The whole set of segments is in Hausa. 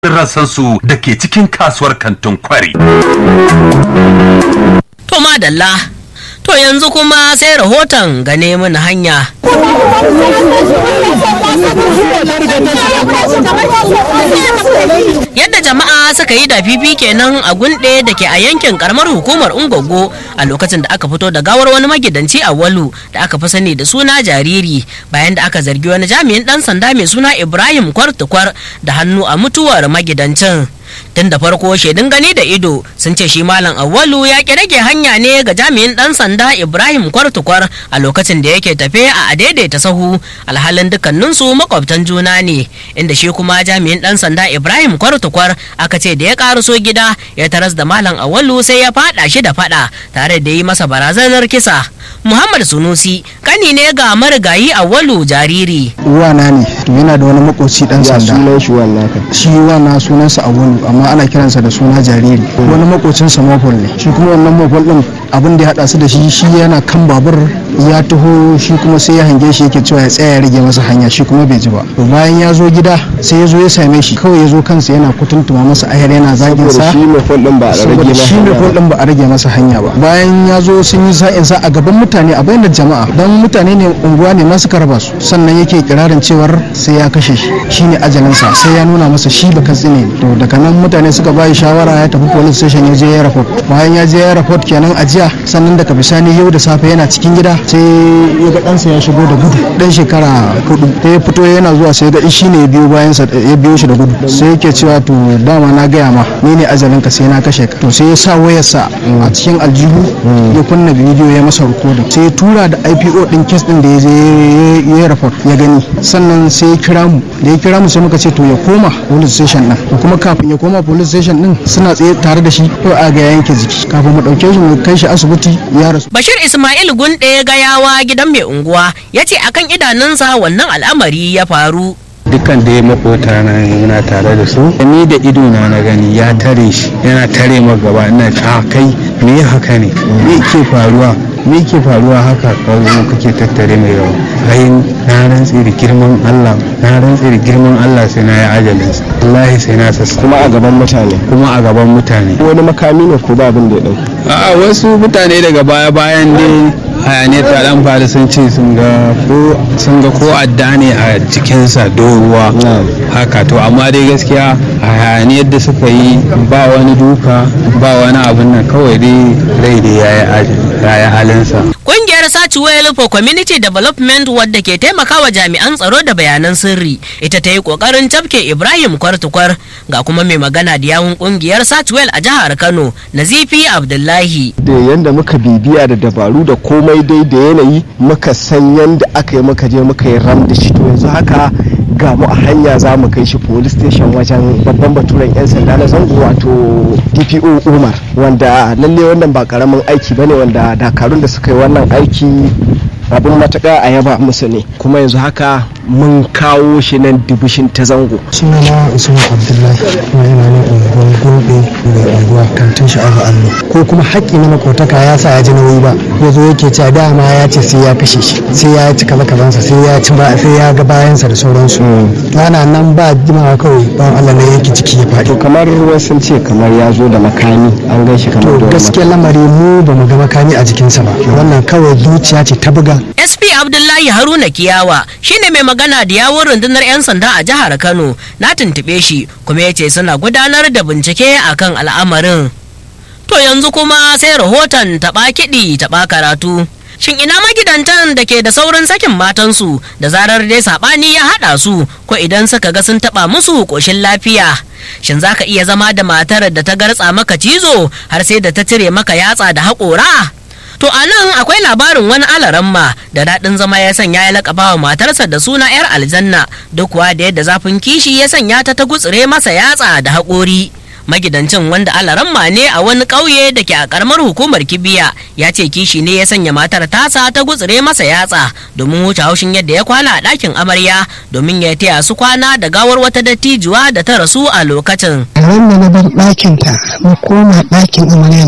rassansu da ke cikin kasuwar kantin kwari. To madalla, to yanzu kuma sai rahoton gane mini hanya. Yadda jama'a suka yi da fifi kenan a gunɗe da ke a yankin karamar hukumar Ungogo a lokacin da aka fito da gawar wani magidanci a Walu da aka fi sani da suna jariri bayan da aka zargi wani jami'in ɗan sanda mai suna Ibrahim Kwartukwar da hannu a mutuwar magidancin. tun da farko shaidun gani da ido sun ce shi malam awwalu ya ki rage hanya ne ga jami'in dan sanda ibrahim kwartukwar a lokacin da yake tafe a adaidaita sahu alhalin dukkaninsu makwabtan juna ne inda shi kuma jami'in dan sanda ibrahim kwartukwar aka ce da ya karaso gida ya taras da malam awwalu sai ya fada shi da fada tare da yi masa barazanar kisa muhammad sunusi kani ne ga marigayi awwalu jariri wana ne to yana da wani makoci dan ya sanda sunan shi wannan ka shi wana sunansa awolu amma ana kiransa da suna jariri wani makocinsa mafol ne shi kuma wannan mafol din abin da ya hada su da shi shi yana kan babur ya taho shi kuma sai ya hange shi yake cewa ya tsaya ya rage masa hanya shi kuma bai ji ba to bayan ya zo gida sai ya zo ya same shi kawai ya zo kansa yana kutuntuma masa ayar yana zagin saboda sa shi mai fol din ba a rage saboda ba shi mai fol din ba a rage masa hanya ba bayan ya zo sun yi sa'in sa a gaban mutane a bayyana jama'a dan mutane ne unguwa ne masu raba su sannan yake kirarin cewar sai ya kashe shi shine ajalinsa sai ya nuna masa shi ba katsi ne to daga nan mutane suka bayi shawara ya tafi police station ya je ya report bayan ya je ya report kenan a jiya sannan daga bisani yau da safe yana cikin gida sai ya ga ɗansa ya shigo da gudu ɗan shekara hudu sai ya fito yana zuwa sai ya ga shi ne ya biyo bayan sa ya biyo shi da gudu sai yake cewa to dama na gaya ma ni ne ajalinka sai na kashe ka to sai ya sa wayarsa a cikin aljihu ya kunna bidiyo ya masa rikodin sai ya tura da IPO din kes din da ya je ya report ya gani sannan sai ya kira mu da ya kira mu sai muka ce to ya koma police station din to kuma kafin ya koma police station din suna tsaye tare da shi to a ga yanke jiki kafin mu dauke shi mu kai shi asibiti ya rasu Bashir Ismail Gunɗe gayawa gidan mai unguwa ya ce akan idanunsa wannan al'amari ya faru. dukkan da ya makota na muna tare da su ni da ido na na gani ya tare shi yana tare ma gaba ina ta kai me haka ne me ke faruwa me ke faruwa haka kawo kake tattare mai yawa ai na rantsi da girman Allah na rantsi da girman Allah sai na yi ajalin sa wallahi sai na sassa kuma a gaban mutane kuma a gaban mutane wani makami ne ko ba abin da ya dauka a wasu mutane daga baya bayan dai hayaniyar ta dan faru sun ce sun ga ko sun ga ko adda ne a jikinsa doruwa haka to amma dai gaskiya a hayaniyar da suka yi ba wani duka ba wani abin nan kawai dai rai dai ya yi halinsa Kungiyar Satchwell for Community Development wadda ke taimakawa jami'an tsaro da bayanan sirri ita ta yi kokarin tafke Ibrahim Kwartukwar ga kuma mai magana da yawun kungiyar Satchwell a jihar Kano Nazifi Abdullahi. da yanda muka bibiya da dabaru da komai dai da yanayi muka san yanda aka yi muka je muka yi ram da shi to yanzu haka ga mu a hanya za mu kai shi police station wajen babban baturen 'yan sanda na zango wato dpo umar wanda lalle wannan ba karamin aiki bane wanda dakarun da suka yi wannan aiki abin matuƙa a yaba musu ne kuma yanzu haka mun kawo shi nan dibishin ta zango sunana usman abdullahi kuma yana nan unguwar gobe mai unguwa kantin sha'abu allo ko kuma haƙƙi na makotaka ya sa ya ji nauyi ba ya zo yake cewa dama ya ce sai ya kashe shi sai ya ci kaza kazansa sai ya ci ba sai ya ga bayansa da sauransu ana nan ba jimawa kawai ban allah ne yake ciki ya faɗi to kamar wasu ce kamar ya zo da makami an gan shi kamar to da wani gaskiya lamari mu ba mu ga makami a jikinsa ba wannan kawai zuciya ce ta buga SP Abdullahi Haruna Kiyawa shine mai magana da yawun rundunar 'yan sanda a jihar Kano na tuntuɓe shi kuma ya ce suna gudanar da bincike akan al'amarin. To yanzu kuma sai rahoton taɓa kiɗi taɓa karatu. Shin ina magidantan da ke da saurin sakin matansu da zarar dai saɓani ya haɗa su ko idan suka ga sun taɓa musu ƙoshin lafiya? Shin za ka iya zama da matar da ta gartsa maka cizo har sai da ta cire maka yatsa da haƙora? To a nan akwai labarin wani alaramma da daɗin zama ya sanya ya laƙaba wa matarsa da suna 'yar aljanna duk kuwa da yadda zafin kishi ya sanya ta ta gutsire masa yatsa da haƙori. Magidancin wanda alaramma ne a wani ƙauye da ke a ƙaramar hukumar kibiya ya ce kishi ne ya sanya matar tasa ta gutsire masa yatsa domin wuce haushin yadda ya kwana a ɗakin amarya domin ya taya su kwana da gawar wata dattijuwa da ta rasu a lokacin. ran da na bar ɗakinta mu koma ɗakin amarya nan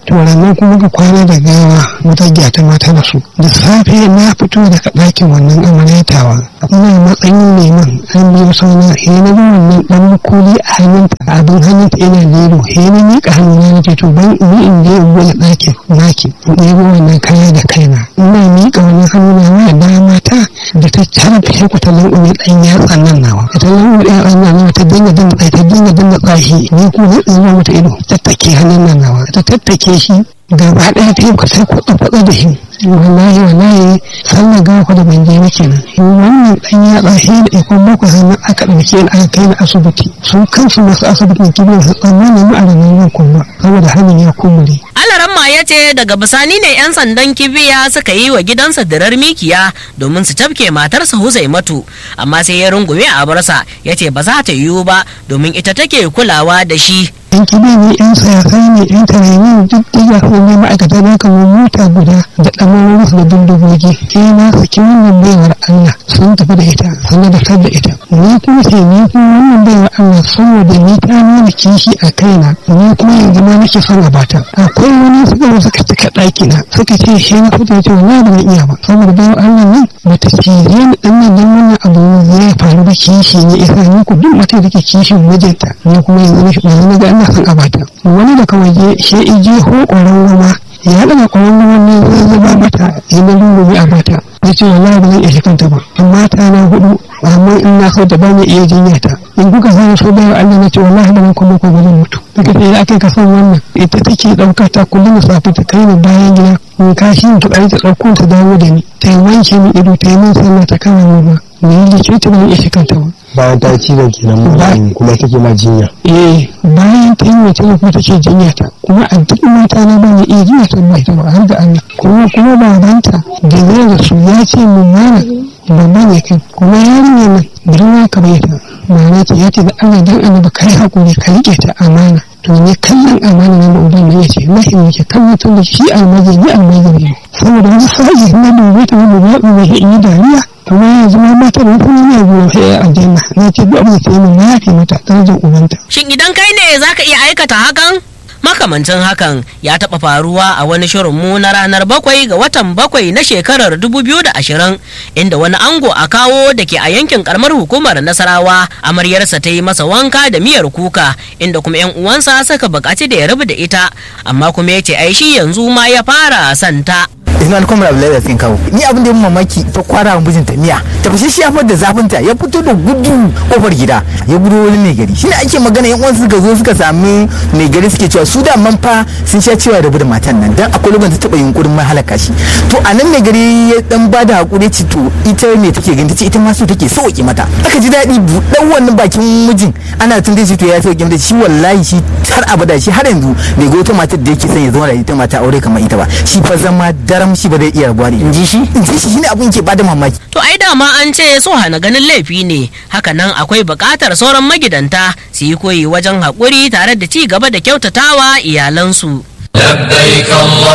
to ranar kuma ga kwana da gawa wata gyata mata da su da safe na fito daga ɗakin wannan amaryatawa ina matsayin neman an biyo sauna he na ga wannan dan makoli a hannunta abin hannunta ina lero he na miƙa hannuna na ce to ban ni in je in buɗe ɗakin naki in ɗebo wannan kaya da kaina ina miƙa wannan hannuna wa dama ta da ta carfe shi ta lanƙume ɗan yatsan nan nawa da ta lanƙume ɗan yatsan nan nawa ta dinga dinga tsaye ta dinga dinga tsahi ni kuma na tsiro mata ido tattake hannun nan nawa ta tattake shi gaba ɗaya ta yi kwasai kwatsa kwatsa da shi wallahi wallahi sallar gawa da ban je ba kenan wannan dan ya tsahe da ikon bakwai hannu aka ɗauke ni aka kai ni asibiti su kansu masu asibitin kibiyar su tsammani mu a ranar yau kuma saboda hannun ya kumure. alaramma ya ce daga bisani ne 'yan sandan kibiya suka yi wa gidansa dirar mikiya domin su tafke matarsa huzaimatu amma sai ya rungume a barsa ya ce ba za ta yiwu ba domin ita take kulawa da shi yan kibi ne yan sayasai ne yan tarayini duk diga su ne ma'aikata na kamar mota guda da ɗamarin da bindigogi sai na saki wannan baiwar Allah sun tafi da ita sun da da ita ni kuma sai ni kuma wannan baiwar Allah saboda ni ta nuna kishi a kaina ni kuma yanzu ma nake son a bata akwai wani suka zo suka cika ɗaki na suka ce shi na fito ce wallahi ba zan iya ba saboda baiwar Allah nan bata cije ni ɗan nan dan wannan abu ya faru da kishi ne isa ni ku duk mata da ke kishin mijinta ni kuma yanzu na ga ina son a bata wani daga waje shi ije ho ƙwaron goma ya daga ƙwaron goma ne zai zuba mata ya na lungume a bata ya ce wallahi ba zan iya kanta ba amma ta na hudu amma in na so da ba mu iya jinya ta in kuka sani so bayan Allah na ce wallahi ba zan kuma ko ba zan mutu daga sai aka ka san wannan ita take ɗauka ta kullum da safe ta kai ni bayan gida in kashi in ta ta ɗauko ta dawo da ni ta wanke min ido ta yi min sallah ta kama min ba ni likita ba zan iya kanta ba bayan ta ci da kenan magani kuma take ma jinya eh bayan ta yi mace kuma take jinya ta kuma a duk mata na bane iya jinya ta ba ita ba har da Allah kuma kuma babanta da zai da su ya ce mun mana babba ne kai kuma yarinya nan birma ka bai ta ma'ana ce ya ce da Allah dan annabi kai hakuri ka rike ta amana to ne kallon amana nan da uban ya ce lahi ne ke kallon tun da shi almaji ni almaji ne saboda wani sa'i na dubi ta wani ba ba ya yi dariya kuma yanzu ma mata da kuma ne gurin sai aljanna na ce duk abin da ta yi min na yafe mata darajar ubanta shin idan kai ne zaka iya aikata hakan makamancin hakan ya taɓa faruwa a wani shirin mu na ranar bakwai ga watan bakwai na shekarar 2020 inda wani ango a kawo da ke a yankin karamar hukumar nasarawa amaryarsa ta yi masa wanka da miyar kuka inda kuma yan uwansa suka buƙaci da ya rabu da ita amma kuma ya ce ai shi yanzu ma ya fara santa Ismail Kwamar Abdullahi da kawo ni abin da ya mamaki ta kwara wa mijinta miya ta fashe shi ya da zafinta ya fito da gudu kofar gida ya gudu wani mai gari shine ake magana yan uwan suka zo suka sami mai gari suke cewa su da man fa sun sha cewa rabu da matan nan dan akwai lokacin ta taba yunkurin ma halaka shi to a nan mai gari ya dan bada hakuri ci to ita me take gani tace ita ma so take sauki mata aka ji daɗi buɗan wannan bakin mijin ana tun shi to ya sauki mata shi wallahi shi har abada shi har yanzu bai ga wata matar da yake son ya zama da ita mata aure kamar ita ba shi fa zama daram shi ba zai iya rabuwa ne in ji shi in ji shi shine abun ke bada mamaki to ai dama an ce so hana ganin laifi ne hakanan akwai buƙatar sauran magidanta su yi koyi wajen haƙuri tare da ci gaba da kyautatawa iyalansu لبيك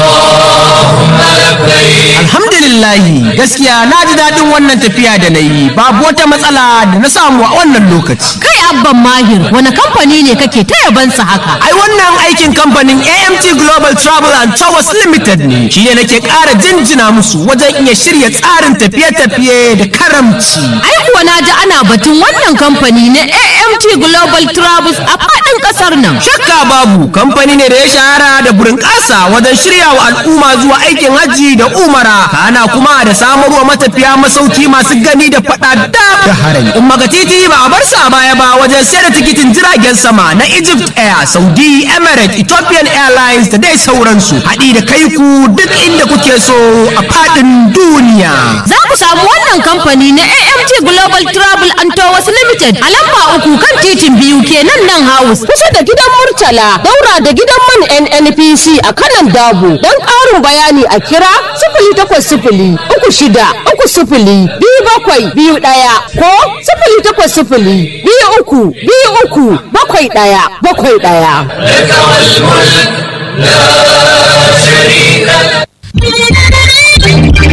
اللهم لبيك Alhamdulillahi gaskiya na ji daɗin wannan tafiya da na yi babu wata matsala da na samu a wannan lokaci. Kai abban mahir wani kamfani ne kake ta yabansa haka? Ai wannan aikin kamfanin AMT Global Travel and Towers Limited ne shi ne nake ƙara jinjina musu wajen iya shirya tsarin tafiye-tafiye da karamci. Ai kuwa na ji ana batun wannan kamfani na AMT Global Travels a faɗin ƙasar nan. Shakka babu kamfani ne da ya shahara da burin ƙasa wajen shirya wa al'umma zuwa aikin hajji da umara kana kuma da samarwa matafiya masauki masu gani da faɗa da harami. Umma ga titi ba a bar sa baya ba wajen sayar da tikitin jiragen sama na Egypt Air, Saudi, Emirates, Ethiopian Airlines da dai sauransu. Haɗi da kai ku duk inda kuke so a faɗin duniya. Za ku samu wannan kamfani na AMT Global Travel and Tours Limited a lamba uku kan titin biyu kenan nan house kusa da gidan Murtala daura da gidan man NNPC a kanan Dabo don ƙarin bayani a kira sifili takwas sifili uku shida uku sifili biyu bakwai biyu ɗaya ko sifili takwas sifili biyu uku biyu uku bakwai ɗaya bakwai ɗaya. لك والملك لا شريك لك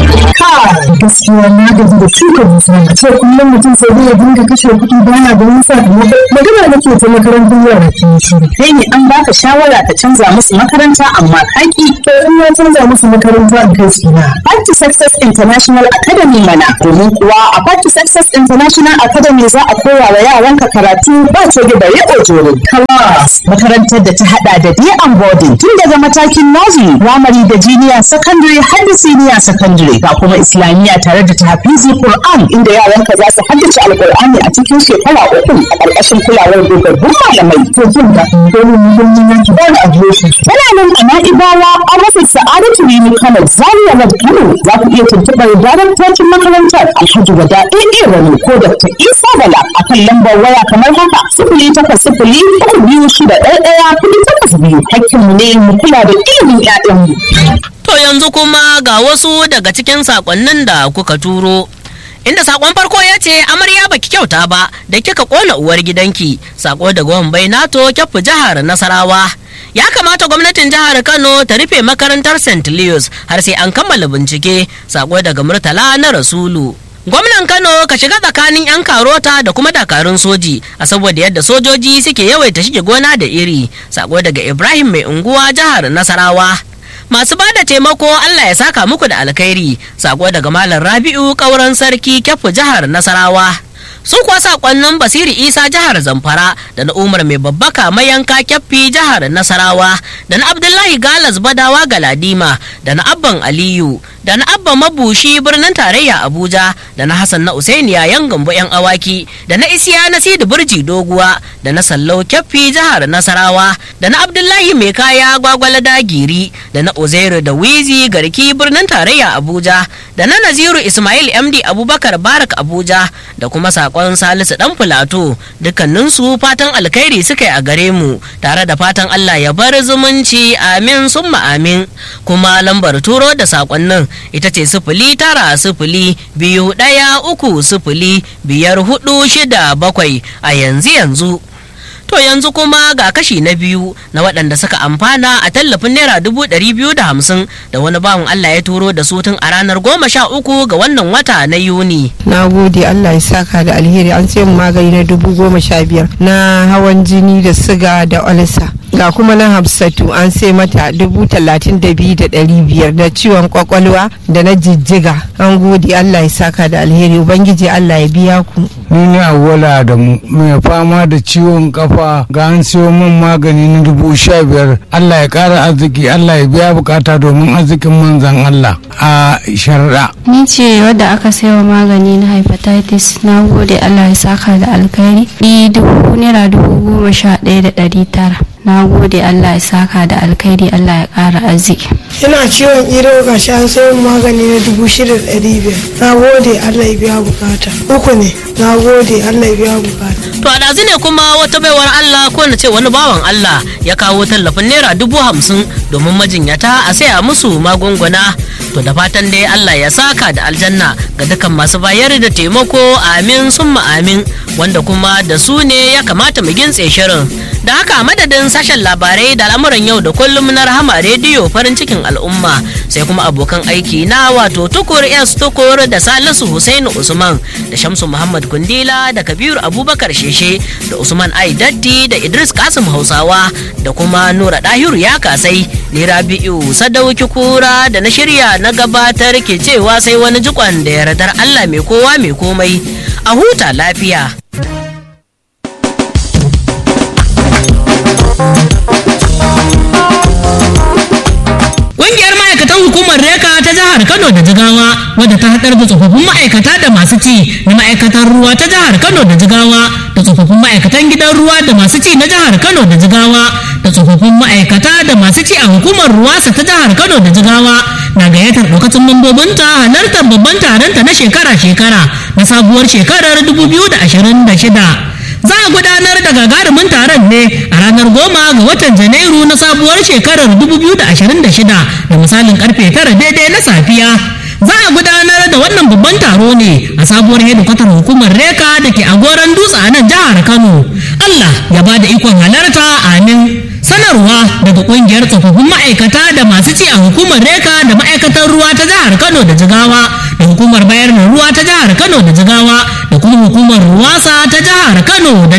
gaskiya na gaji da shuka dusa a ce kullum mutum sai zai dinga kashe kuɗi baya da wani sakamako magana nake ta makarantar yara ke shiru kai ne an baka shawara ka canza musu makaranta amma kaki to in ya canza musu makaranta a kai su na Party Success International Academy mana domin kuwa a Party Success International Academy za a koya wa yaranka karatu ba ce da bare ojoro class makarantar da ta hada da day and boarding tun daga matakin nursery primary da junior secondary har da senior secondary ga kuma islamiyya tare da tahfizi Qur'an inda yaranka za su haddace alqur'ani a cikin shekara uku a ƙarƙashin kulawar dogabbun malamai to jin da domin muhimmin yanki ba da adireshi Tana nan a Na'ibawa an rufe Sa'adatu Rimi Kano Zaria Road Kano za ku iya tuntuɓar daraktocin makarantar Alhaji Wada AA Rani ko Dr. Isa Bala a kan lambar waya kamar haka sifili takwas sifili uku biyu shida ɗaya ɗaya kuɗi takwas biyu hakkinmu ne mu kula da ilimin 'ya'yanmu. To yanzu kuma ga wasu daga cikin sakonnin da kuka turo. Inda sakon farko ya ce amarya baki kyauta ba da kika kona uwar gidanki sako daga wambai nato kyafu jihar Nasarawa. Ya kamata gwamnatin jihar Kano ta rufe makarantar St. Leos har sai an kammala bincike sako daga Murtala na Rasulu. Gwamnan Kano ka shiga tsakanin 'yan karota da kuma dakarun soji a saboda yadda sojoji suke yawaita shige gona da iri sako daga Ibrahim mai unguwa jihar Nasarawa. masu ba da taimako Allah ya saka muku da alkhairi sako daga malam Rabi'u kauran sarki kyafu jihar Nasarawa su kuwa sakonnin Basiri Isa jihar Zamfara da na Umar mai babbaka mayanka kyaffi jihar Nasarawa da na Abdullahi Galas Badawa Galadima da na Abban Aliyu da na Abba Mabushi birnin tarayya Abuja da na Hassan na Usainiya yan gambo yan awaki da na Isiya na Sidi Burji Doguwa da na Sallau kyaffi jihar Nasarawa da na Abdullahi mai kaya gwagwalada giri da na Uzairu da Wizi garki birnin tarayya Abuja da na Naziru Ismail MD Abubakar Barak Abuja da kuma sakon Salisu dan Filato dukkaninsu fatan alkhairi suka yi a gare mu tare da fatan Allah ya bar zumunci amin summa amin kuma lambar turo da sakonnin ita ce sifili tara sifili biyu ɗaya uku sifili biyar hudu shida bakwai a yanzu yanzu To yanzu kuma ga kashi na biyu na waɗanda suka amfana a tallafin naira dubu ɗari biyu da hamsin da wani bawan Allah ya turo da su tun a ranar goma sha uku ga wannan wata na Yuni. na gode allah ya saka da alheri an sai mu magani na dubu goma sha biyar na hawan jini da siga da olsa ga kuma na hafsatu an sai mata dubu talatin da biyu da ɗari biyar da ciwon kwakwalwa da na jijjiga an gode allah ya saka da alheri ubangiji allah ya biya ku ni ne awwala da mu mai fama da ciwon kafa ga an siyo min magani na dubu sha biyar allah ya kara arziki allah ya biya bukata domin arzikin manzan allah a sharaɗa Ni ce wadda aka saiwa magani na hepatitis na gode Allah ya saka da alkhairi. Ni dubu naira dubu goma sha ɗaya da ɗari tara. Na gode Allah ya saka da alkhairi Allah ya ƙara arziki. Ina ciwon ido ga shi an sayo magani na dubu shida da ɗari biyar. Na gode Allah ya biya bukata. Uku ne. Na gode Allah ya biya bukata. To a ɗazu ne kuma wata baiwar Allah ko na ce wani bawan Allah ya kawo tallafin naira dubu hamsin domin majinyata a saya musu magunguna. To da fatan dai Allah ya saka da aljanna ga dukkan masu bayar da taimako amin summa amin wanda kuma da su ne ya kamata mu gintse shirin. Da haka a madadin sashen labarai da al'amuran yau da kullum na rahama rediyo farin cikin al'umma sai kuma abokan aiki na wato tukur s tukur da salisu Hussaini usman da shamsu muhammad kundila da kabiru abubakar sheshe da usman ai datti da idris kasim hausawa da kuma nura dahiru ya kasai ni rabi'u sadauki kura da na shirya na gabatar ke cewa sai wani jikon da yardar allah mai kowa mai komai a huta lafiya Ƙungiyar ma'aikatan hukumar Reka ta jihar Kano da Jigawa wadda ta haɗar da tsofaffin ma'aikata da masu ci na ma'aikatan ruwa ta jihar Kano da Jigawa da tsofaffin ma'aikatan gidan ruwa da masu ci na jihar Kano da Jigawa da tsofaffin ma'aikata da masu ci a hukumar ruwasa ta jihar Kano da Jigawa na gayyatar ɗaukacin mambobinta halartar babban taronta na shekara-shekara na sabuwar shekarar 2026. za a gudanar da gagarumin taron ne a ranar goma ga watan janairu na sabuwar shekarar 2026 da misalin karfe tara daidai na safiya za a gudanar da wannan babban taro ne a sabuwar hedikwatar hukumar reka da ke agoran dutse a nan jihar kano allah ya ba da ikon halarta amin sanarwa daga kungiyar tsofaffin ma'aikata da masu ci a hukumar reka da ma'aikatar ruwa ta jihar kano da jigawa da hukumar bayar da ruwa ta jihar kano da jigawa da kuma hukumar ruwasa ta jihar kano da